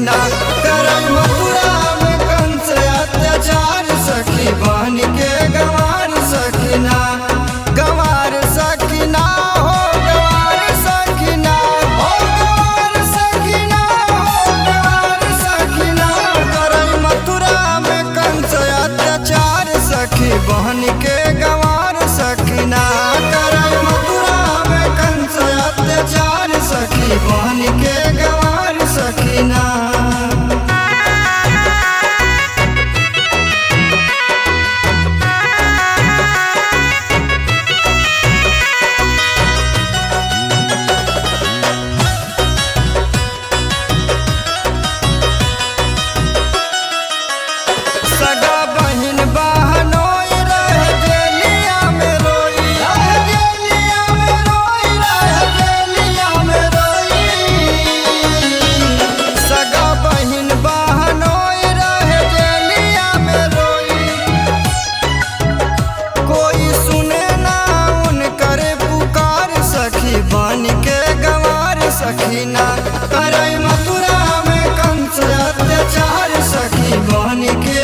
सखीना करई मथुरा में कंस अत्याचार सखी बहन के गंवार सखीना गंवार सखीना हो गंवार सखीना हो गंवार सखीना हो गंवार सखीना करई मथुरा में कंस अत्याचार सखी बहन के गंवार सखीना करई मथुरा में कंस अत्याचार सखी बहन के गंवार सखीना सगा बहिन बहनोई रह गेलिया में रोई रह गेलिया में रोई रह गेलिया में रोई सगा बहिन बहनोई रह गेलिया में रोई कोई सुने ना उनकर पुकार सखी बन के गंवार सखीना करई मथुरा में कंस अत्याचार सखी बन के